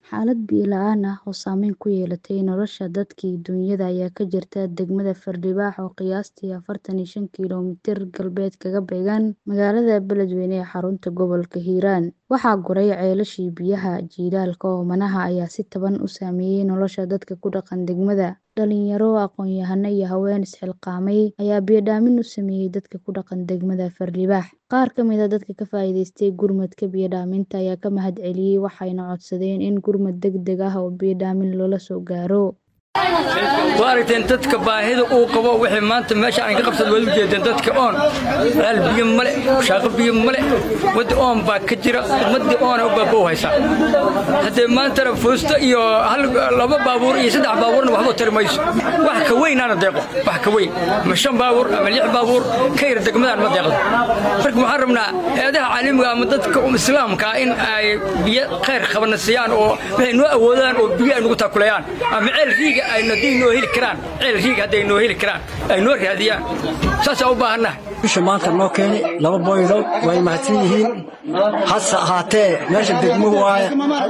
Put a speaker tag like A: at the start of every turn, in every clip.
A: Xaalad biyo la'aan ah oo saameyn ku yeelatay nolosha dadka iyo dunyada ayaa ka jirta degmada Fardibaax oo qiyaastii afartan iyo shan kiiloomitir galbeed kaga beegan magaalada Beledweyne ee xarunta gobolka Hiiraan. Waxaa guray ceelashii biyaha jiilaalka oomanaha ayaa si taban u saameeyay nolosha dadka ku dhaqan degmada. Dhalinyaro, aqoon-yahano iyo haween is-xilqaamay ayaa biyo dhaamin u sameeyay dadka ku dhaqan degmada Fardibaax. Qaar ka mid ah dadka ka faa'iidaystay gurmadka biyo dhaaminta ayaa ka mahadceliyay waxayna codsadeen in gurmad degdeg ah oo biyo dhaamin loola soo gaaro.
B: waa aragteen dadka baahida uu qabo wixii maanta meesha aan ka qabsad waad u jeedeen dadka oon ceel biyo male shaaqo biyo male wadda oon baa ka jira ummaddii oona u baaba u haysaa haddee maantana fuusto iyo hal laba baabuur iyo saddex baabuurna waxba tari mayso wax ka weynaana deeqo wax ka weyn ama shan baabuur ama lix baabuur ka yar degmadaan ma deeqdo marka waxaan rabnaa eedaha caalamiga ama dadka islaamka in ay biyo khayr qabana siiyaan oo waxay noo awoodaan oo biyo ay nagu taakulayaan ama ceel riiga ay hadday noo heli karaan ceel riiga hadday noo heli karaan ay noo raadiyaan saasaa u baahannaha
C: bisha maanta noo keenay laba boylood way mahadsan yihiin hase ahaatee meesha degmuhu waaye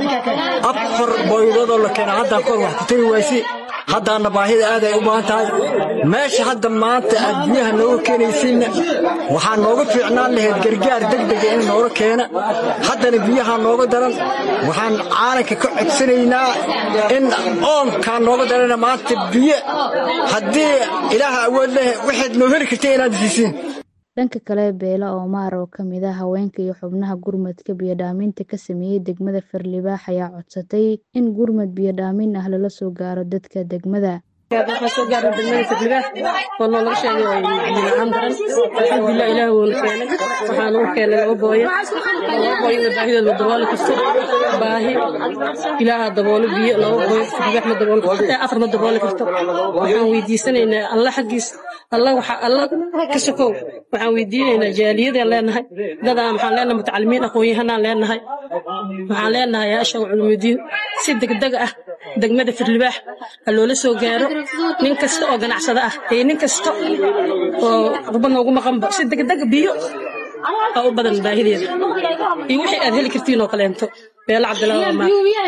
C: afar boyloodoo la keena haddaan kahor wax ku tari waysi haddaana baahida aad ay u baahan tahay meesha hadda maanta aad biyaha nooga keenaysiinna waxaa nooga fiicnaan lahayd gargaar degdega in nooga keena haddana biyaha nooga daran waxaan caalanka ka codsanaynaa in oonkaa nooga darana maanta biyo haddii ilaaha awood leh waxaad noo heli karta inaad siisiin
A: dhanka kale beela oomaar oo ka mid ah haweenka iyo xubnaha gurmadka biyo dhaaminta ka sameeyey degmada Fardibaax ayaa codsatay in gurmad biyo dhaamin ah lala soo gaaro dadka degmada
D: waxaa soo gaaray degmada Fardibaax oo nooga sheegay oo biyo la'aan daran alxamdulilah ilaah wuuna keenay waxaan u keenay laba booyo laba booyo baahidooda dabooli karto baahi ilaaha daboolo biyo laba booyo Fardibaax ma dabooli karto afar ma dabooli karto waxaan weydiisanaynaa alla xaggiis alla waxa alla ka sokow waxaan weydiinaynaa jaaliyadaan leenahay dadaan waxaan leenahay mutacalimiin aqoon-yahanaan leenahay waxaan leenahay yaasha culumidiin si degdeg ah degmada Fardibaax ha loola soo gaaro nin kasta oo ganacsada ah iyo nin kasta oo qurba noogu maqanba si degdeg biyo oo u badan baahideeda iyo wixii aad heli kartiin oo kaleento beela cabdilaa